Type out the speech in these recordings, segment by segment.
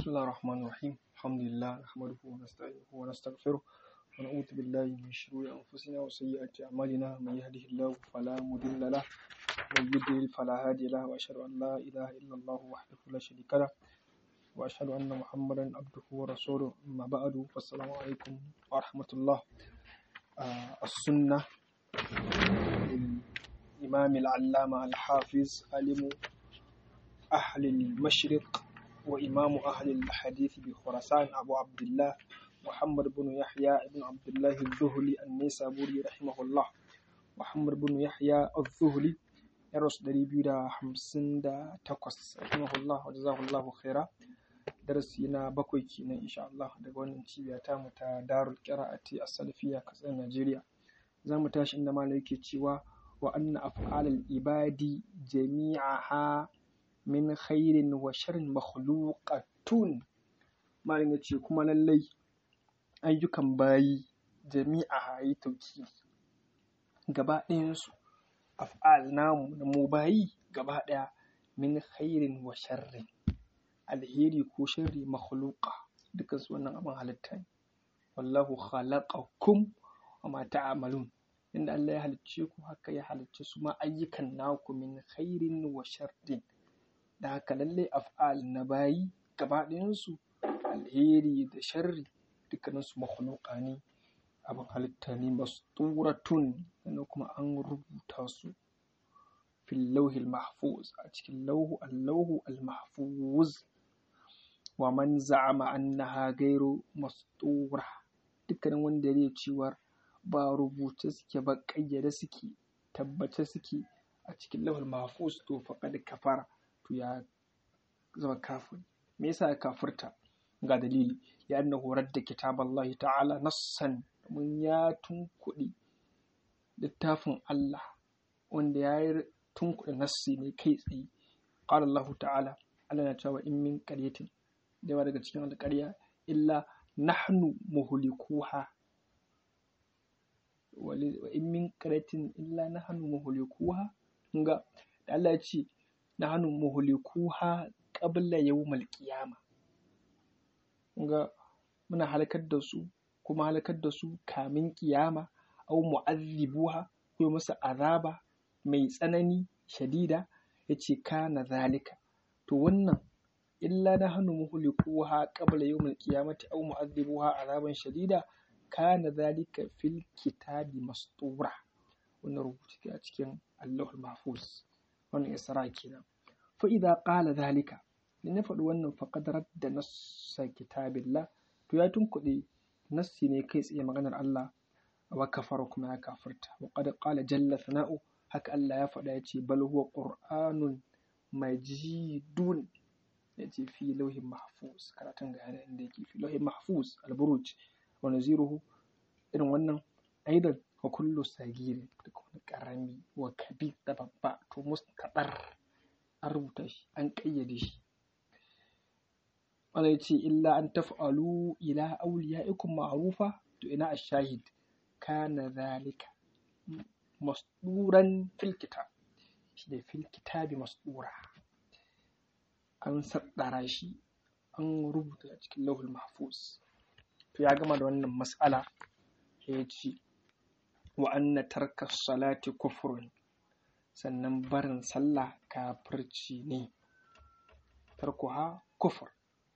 بسم الله الرحمن الرحيم الحمد لله نحمده ونستعينه ونستغفره ونعوذ بالله من شرور أنفسنا وسيئات أعمالنا من يهده الله فلا مضل له ومن يضلل فلا هادي له وأشهد أن لا إله إلا الله وحده لا شريك له وأشهد أن محمدا عبده ورسوله أما بعد فالسلام عليكم ورحمة الله آه السنة للإمام العلامة الحافظ عالم أهل المشرق وإمام أهل الحديث بخراسان أبو عبد الله محمد بن يحيى بن عبد الله الذهلي النيسابوري رحمه الله محمد بن يحيى الذهلي يرس دري بيدا حمسن دا تقص رحمه الله وجزاه الله خيرا darasi na bakwai kenan insha Allah daga wannan cibiya ta mu ta Darul Qira'ati As-Salafiyya kasar Najeriya za mu tashi inda malai yake cewa wa anna af'alal ibadi jami'aha min khairin wa sharrin makhluqatun malin ya ce kuma lallai ayyukan bayi jami'a yi tauki gaba ɗayansu af'al namu na mu bayi gaba ɗaya min khairin wa sharrin alheri ko sharri makhluqa dukkan su wannan abin halitta ne wallahu khalaqakum wa ma ta'malun inda Allah ya halicce ku haka ya halicce su ma ayyukan naku min khairin wa sharrin da haka lallai af'al na bayi gaba ɗayansu alheri da sharri dukkaninsu makhluqa ne abin halitta ne masturatun sannan kuma an rubuta su fil lauhil mahfuz a cikin lauhu allahu al-mahfuz wa man za'ama annaha gairu mastura dukkanin wanda ya cewa ba rubuce suke ba ƙayyade suke tabbace suke a cikin lauhul mahfuz to faqad kafara to ya zama kafir me yasa ya kafirta ga dalili ya anna horar da kitaballahi ta'ala nassan mun ya tunkuɗi littafin Allah wanda ya yi tunkuɗi nassi ne kai tsaye qala Allah ta'ala Allah na cewa in min qaryatin da yawa daga cikin alƙarya illa nahnu muhlikuha wa in min qaryatin illa nahnu muhlikuha ga da Allah ya ce nahnu muhlikuha qabla yawmal qiyama ga muna halakar da su kuma halakar da su kamin kiyama au mu'azzibuha ko musu azaba mai tsanani shadida yace kana zalika to wannan illa nahnu muhlikuha qabla yawmal qiyamati au mu'azzibuha azaban shadida kana zalika fil kitabi mastura wannan rubutu a cikin Allahul Mahfuz wannan Isra kenan fa idza qala zalika in ya faɗi wannan faƙad da nassa kitabillah to ya tunkuɗe nassi ne kai tsaye maganar Allah wa kafara kuma ya kafirta wa qad qala jalla sana'u haka Allah ya faɗa yace bal huwa qur'anun majidun yace fi lauhin mahfuz karatun ga yana inda yake fi lauhin mahfuz al-buruj wa naziruhu irin wannan aidan wa kullu sagiri da kuma karami wa kabir da babba to mustaqar an rubuta shi an ƙayyade shi wanda ya ce illa an taf'alu ila awliyaikum ma'rufa to ina ash-shahid kana zalika masduran fil kitab shi ne fil kitabi masdura an saddara shi an rubuta a cikin lauhul mahfuz to ya gama da wannan mas'ala ya ce wa anna tarka salati kufrun sannan barin sallah kafirci ne tarkuha kufur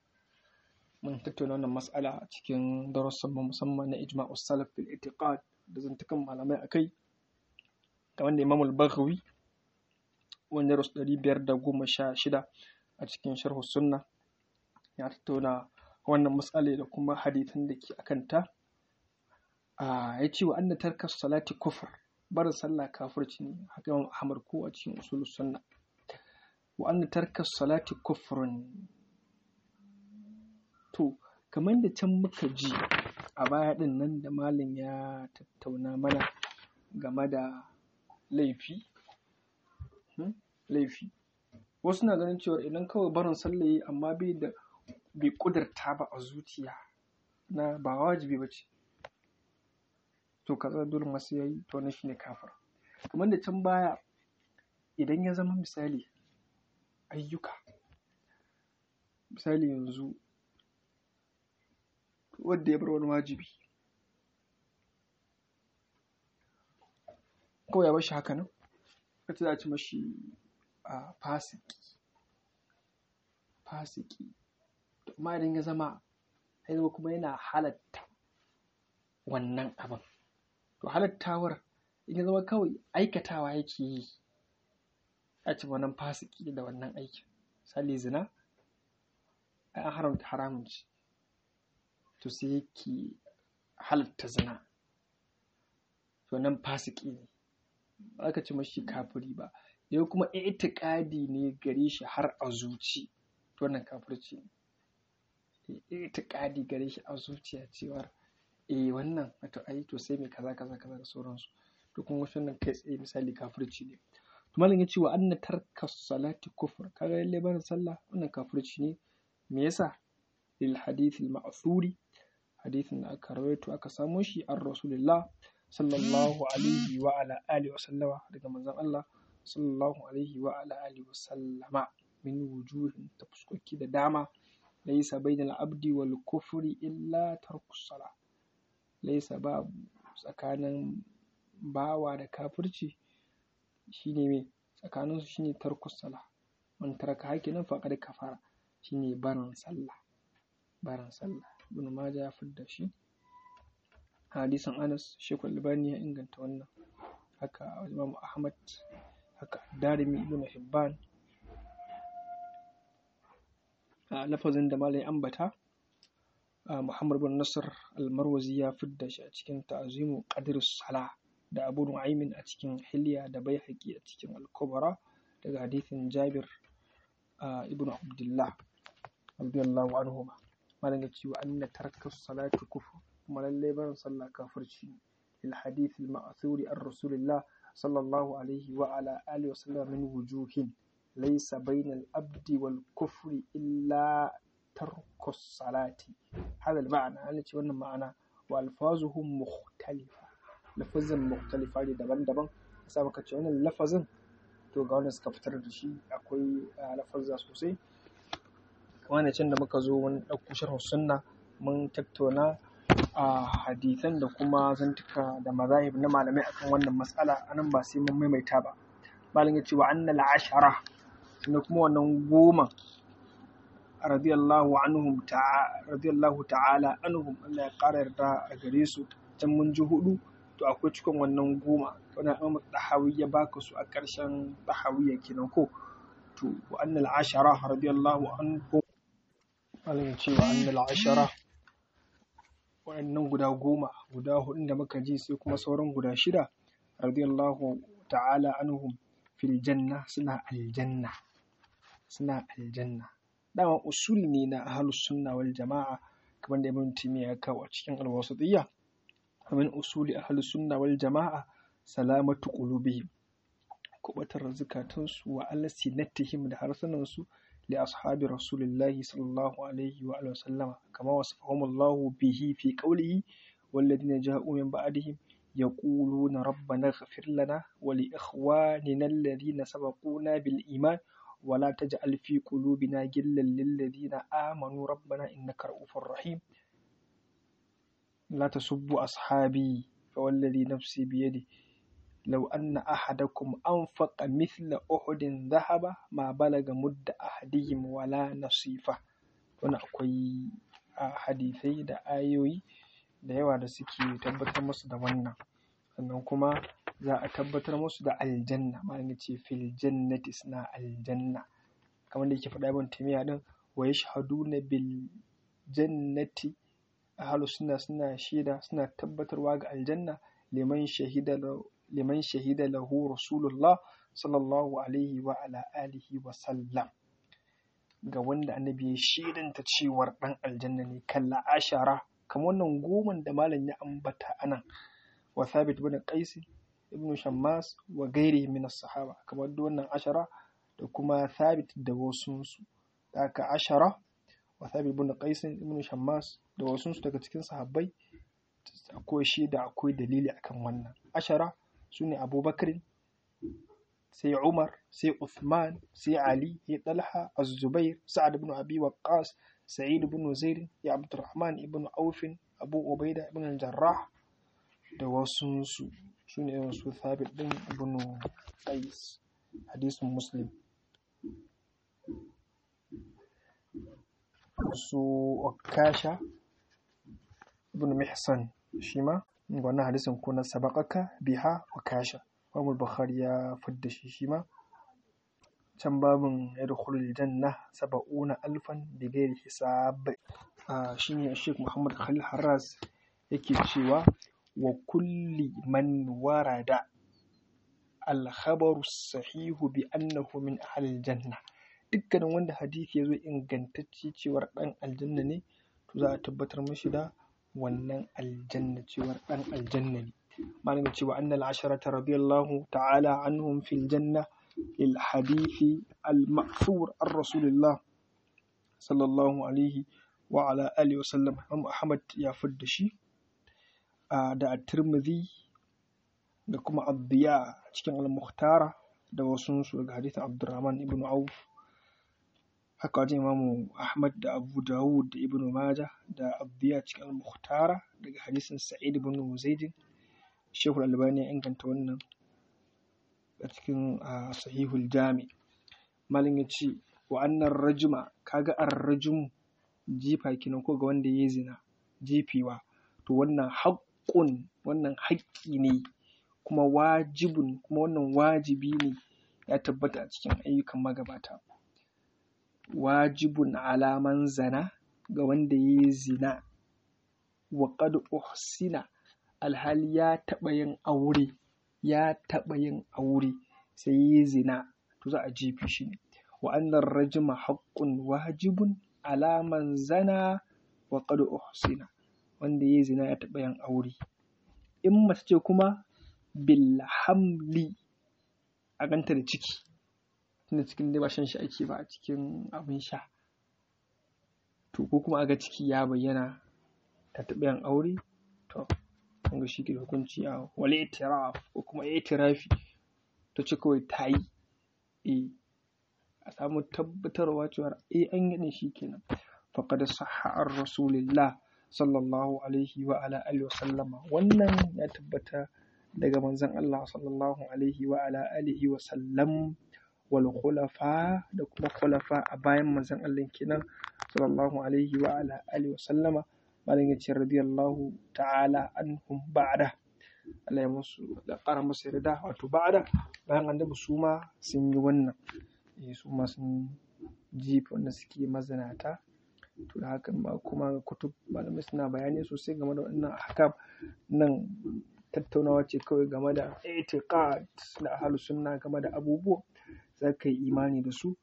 mun tattauna wannan mas'ala a cikin darussan mu musamman na ijma'u salaf fil i'tiqad da zantukan malamai akai da wanda Imam al-Baghawi wanda rasu ɗari biyar da goma sha shida a cikin sharhu sunna ya tattauna wannan mas'ala da kuma hadithan da ke akan ta ya ce wa anna tarka salati kufur barin sallah kafirci ne haka Imam Ahmad ko a cikin usul sunna wa anna tarka salati kufrun To, kamar da can muka ji a baya ɗin nan da malam ya tattauna mana game da laifi, laifi. Wasu na ganin cewa idan kawai barin sallaye amma bai da bai ƙudurta ba a zuciya na ba wajibi ba ce. To, kaza dole masu yayi to na shi ne kafir. Kamar da can baya idan ya zama misali ayyuka misali yanzu wanda ya bar wani wajibi kawai ya bar shi haka nan wata za a ci mashi a fasiki fasiki amma idan ya zama ya zama kuma yana halatta wannan abin to halattawar in ya zama kawai aikatawa yake yi a ci wannan fasiki da wannan aikin misali zina an haramta haramun ci to sai yake halatta zina to nan fasiki ne ba aka ci mashi kafiri ba yau kuma itiƙadi ne gare shi har a zuci to wannan kafirci ne itiƙadi gare shi a zuciya cewar eh wannan wato ai to sai mai kaza kaza kaza da sauransu to kuma wasu nan kai tsaye misali kafirci ne to malam ya ce wa anna tarka salati kufur kaga lalle barin sallah wannan kafirci ne me yasa lil hadith al ma'thuri hadithin da aka rawaito aka samo shi an rasulullah sallallahu alaihi wa ala alihi wa sallama daga manzon Allah sallallahu alaihi wa ala alihi wa sallama min wujuhin ta fuskoki da dama laysa bainal abdi wal kufri illa tarku salah laysa babu tsakanin bawa da kafirci shine me tsakanin su shine tarku salah man taraka hakinan faqad kafara shine barin sallah barin sallah ibn majah ya fidda shi hadisin Anas Sheikh Albani ya inganta wannan haka Imam Ahmad haka Darimi Ibn Hibban a lafazin da malai ambata Muhammad bin Nasr Al-Marwazi ya fidda shi a cikin Ta'zimu Qadr Salah da Abu Nu'aymin a cikin Hilya da Baihaqi a cikin Al-Kubra daga hadisin Jabir ibn Abdullah radiyallahu anhu malam ya ce wa anna tarka salati kufur kuma lallai barin sallah kafirci ne lil hadith al ma'thuri an rasulillah sallallahu alaihi wa ala alihi wa sallam min wujuhin laysa bayna al abdi wal kufri illa tarku salati hada al ma'ana ana ce wannan ma'ana wa alfazuhum mukhtalifa lafazin mukhtalifa ne daban-daban sai muka ce wannan lafazin to ga wanda suka fitar da shi akwai lafazza sosai kamar can da muka zo mun ɗauko sharhu sunna mun tattauna a hadisan da kuma zantuka da mazahib na malamai akan wannan matsala anan ba sai mun maimaita ba malam ya ce wa annal ashara da kuma wannan goma radiyallahu anhum ta'ala radiyallahu ta'ala anhum Allah ya ƙara yarda a gare su can mun ji hudu to akwai cikin wannan goma wannan Imam Dahawi ya baka su a ƙarshen Dahawiya kenan ko to wa annal ashara radiyallahu anhum malam ya ce wa annal ashara waɗannan guda goma guda hudun da muka ji sai kuma sauran guda shida radiyallahu ta'ala anhum fil janna suna aljanna suna aljanna dama usul ne na ahlus sunna wal jama'a kamar da ibn timiya ya kawo a cikin alwasatiyya min usuli ahlus sunna wal jama'a salamatu qulubihim kubatar zukatansu wa alsinatihim da harsunansu لأصحاب رسول الله صلى الله عليه وآله وسلم كما وصفهم الله به في قوله والذين جاءوا من بعدهم يقولون ربنا اغفر لنا ولإخواننا الذين سبقونا بالإيمان ولا تجعل في قلوبنا غلا للذين آمنوا ربنا إنك رؤوف رحيم لا تسبوا أصحابي فوالذي نفسي بيده لو أن أحدكم أنفق مثل أحد ذهب ما بلغ مد أحدهم ولا نصيفه wani akwai hadisai da ayoyi da yawa da suke tabbatar musu da wannan sannan kuma za a tabbatar musu da aljanna ma ce fil jannati suna aljanna kamar da yake faɗa ibn timiya din wa yashhaduna bil jannati ahlu sunna suna shaida suna tabbatarwa ga aljanna liman shahida liman shahida lahu rasulullah sallallahu alaihi wa ala alihi wa sallam ga wanda annabi ya shaidanta cewar dan aljanna ne kalla ashara kamar wannan goman da malam ya ambata anan wa thabit bin qais ibn shammas wa gairi min sahaba kamar da wannan ashara da kuma thabit da wasu su haka ashara wa thabit bin qais ibn shammas da wasu su daga cikin sahabbai akwai shaida akwai dalili akan wannan ashara su ne abubakar sai umar sai uthman sai ali sai talha az-zubair sa'ad ibn abi waqqas sa'id ibn zaid ya abdurrahman ibn aufin abu ubaida ibn jarrah da wasu su su ne irin su thabit din ibn qais hadisin muslim su okasha ibn mihsan shi ma wannan hadisin ko na sabaqaka biha okasha Imam Bukhari ya fidda shi shi ma can babin yadkhulul janna saba'una alfan bighairi hisab shine Sheikh Muhammad Khalil Harras yake cewa wa kulli man warada al-khabaru sahihu bi annahu min ahlil janna dukkanin wanda hadisi ya zo ingantacce cewar dan aljanna ne to za a tabbatar mashi da wannan aljanna cewar dan aljanna ne malamin cewa annal asharata radiyallahu ta'ala anhum fil janna lil hadithi al ma'thur ar rasulillah sallallahu alaihi wa ala alihi wa sallam Ahmad ya fidda shi da at-Tirmidhi da kuma Abdiya cikin al-Mukhtara da wasu su daga hadithin Abdurrahman ibn Auf haka wajen Imamu Ahmad da Abu Dawud da Ibn Majah da Abdiya cikin al-Mukhtara daga hadisin Sa'id ibn Zaid Shehul Albani ya inganta wannan a cikin Sahihul Jami malin ya ce wa annan rajuma kaga ar-rajum jifa kinan ko ga wanda ya zina jifewa to wannan haƙƙun wannan haƙƙi ne kuma wajibun kuma wannan wajibi ne ya tabbata a cikin ayyukan magabata wajibun alaman zana ga wanda ya yi zina wa qad uhsina alhali ya taɓa yin aure ya taɓa yin aure sai ya yi zina to za a jefe shi ne wa annar rajma haqqun wajibun alaman zana wa qad uhsina wanda ya yi zina ya taɓa yin aure in mace ce kuma bil hamli a ganta da ciki tunda cikin dai ba shan shi ake ba a cikin abin sha to ko kuma aga ciki ya bayyana ta taɓa yin aure to kun ga shi ke da hukunci a wal itiraf ko kuma itirafi ta ce kawai ta yi eh a samu tabbatarwa cewa eh an yi shi kenan faqad sahha ar rasulillah sallallahu alaihi wa ala alihi wa sallama wannan ya tabbata daga manzon Allah sallallahu alaihi wa ala alihi wa sallam wal khulafa da kuma khulafa a bayan manzon Allah kenan sallallahu alaihi wa ala alihi wa sallama malam yace radiyallahu ta'ala anhum ba'da Allah ya musu da ƙara musu yarda wato ba'da bayan annabi su ma sun yi wannan eh su ma sun jifa wanda suke mazinata to da hakan ma kuma kutub malamai suna bayani sosai game da wannan ahkam nan tattaunawa ce kawai game da itiqad da ahlus sunna game da abubuwa za ka yi imani da su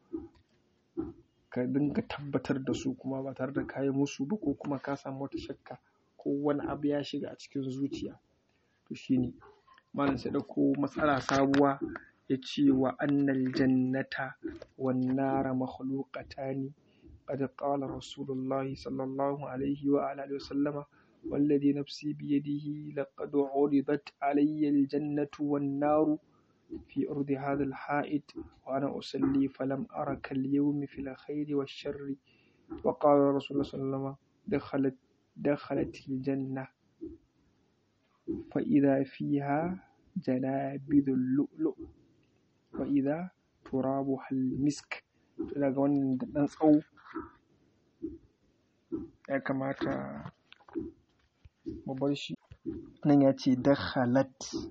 ka dinga tabbatar da su kuma ba tare da kayi musu ba ko kuma ka samu wata shakka ko wani abu ya shiga a cikin zuciya to shine malam sai dauko matsala sabuwa ya ce wa annal jannata wan nara makhluqatani قد قال رسول الله صلى الله عليه وعلى آله وسلم والذي نفسي بيده لقد عرضت علي الجنة والنار في أرض هذا الحائط وأنا أصلي فلم أرى كاليوم في الخير والشر وقال رسول الله صلى الله عليه وسلم دخلت دخلت الجنة فإذا فيها جنابذ اللؤلؤ وإذا ترابها المسك daga wannan ɗan tsawo ya kamata mu bar shi nan ya ce dakhalat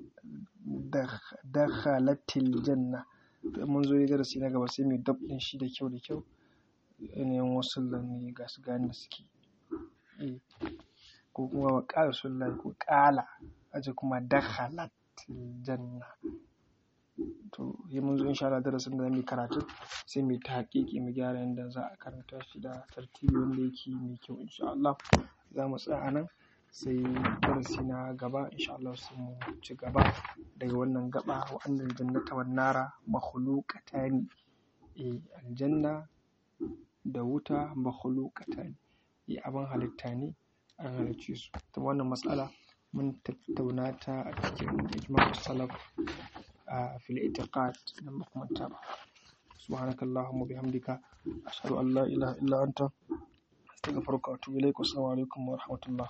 dakhalatil janna to mun zo darasi na gaba sai mu dab din shi da kyau da kyau yanayin wasu ne ga su gane da suke ko kuma wa ƙara sunan ko ƙala aje kuma dakhalat janna to yi mun zo insha Allah darasin da zamu karatu sai mu ta haƙiƙi mu gyara yadda za a karanta shi da tartibi wanda yake mai kyau insha Allah za mu tsaya nan sai darasi na gaba insha Allah sai mu ci gaba daga wannan gaba wa annal jannata wan nara makhluqatani eh aljanna da wuta makhluqatani eh abin halitta ne an halicce su ta wannan matsala mun tattauna ta a cikin ijma'u salaf في الاعتقاد لما كنت سبحانك اللهم وبحمدك أشهد أن لا إله إلا أنت astaghfiruka wa atubu ilaik assalamu alaikum wa rahmatullah